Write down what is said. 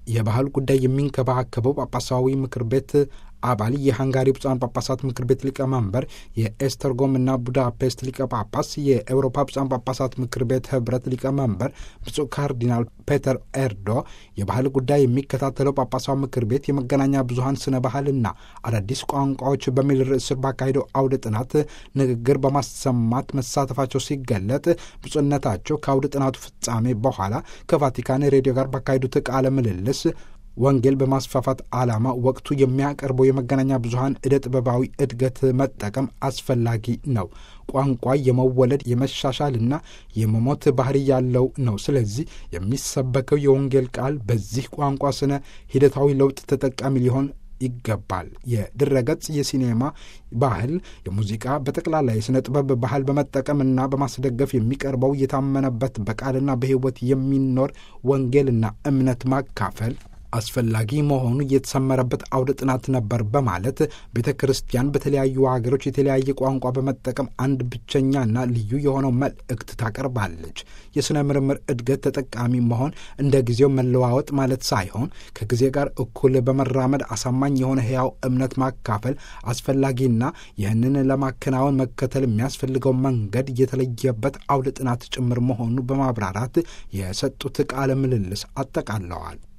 የባህል ጉዳይ የሚንከባከበው ጳጳሳዊ ምክር ቤት አባል የሃንጋሪ ብፁዓን ጳጳሳት ምክር ቤት ሊቀመንበር የኤስተርጎምና ቡዳፔስት ሊቀ ጳጳስ የኤውሮፓ ብፁዓን ጳጳሳት ምክር ቤት ህብረት ሊቀመንበር ብፁዕ ካርዲናል ፔተር ኤርዶ የባህል ጉዳይ የሚከታተለው ጳጳሳዊ ምክር ቤት የመገናኛ ብዙኃን ስነ ባህልና አዳዲስ ቋንቋዎች በሚል ርዕስ ስር ባካሄደው አውደ ጥናት ንግግር በማሰማት መሳተፋቸው ሲገለጥ ብፁዕነታቸው ከአውደ ጥናቱ ፍጻሜ በኋላ ከቫቲካን ሬዲዮ ጋር ባካሄዱት ቃለ ምልልስ ወንጌል በማስፋፋት ዓላማ ወቅቱ የሚያቀርበው የመገናኛ ብዙኃን ዕደ ጥበባዊ እድገት መጠቀም አስፈላጊ ነው። ቋንቋ የመወለድ የመሻሻልና የመሞት ባህሪ ያለው ነው። ስለዚህ የሚሰበከው የወንጌል ቃል በዚህ ቋንቋ ስነ ሂደታዊ ለውጥ ተጠቃሚ ሊሆን ይገባል። የድረገጽ የሲኔማ ባህል፣ የሙዚቃ በጠቅላላ የሥነ ጥበብ ባህል በመጠቀምና በማስደገፍ የሚቀርበው የታመነበት በቃልና በሕይወት የሚኖር ወንጌልና እምነት ማካፈል አስፈላጊ መሆኑ የተሰመረበት አውደ ጥናት ነበር በማለት ቤተ ክርስቲያን በተለያዩ ሀገሮች የተለያየ ቋንቋ በመጠቀም አንድ ብቸኛና ልዩ የሆነው መልእክት ታቀርባለች። የሥነ ምርምር እድገት ተጠቃሚ መሆን እንደ ጊዜው መለዋወጥ ማለት ሳይሆን ከጊዜ ጋር እኩል በመራመድ አሳማኝ የሆነ ሕያው እምነት ማካፈል አስፈላጊና ይህንን ለማከናወን መከተል የሚያስፈልገው መንገድ የተለየበት አውደ ጥናት ጭምር መሆኑ በማብራራት የሰጡት ቃለ ምልልስ አጠቃለዋል።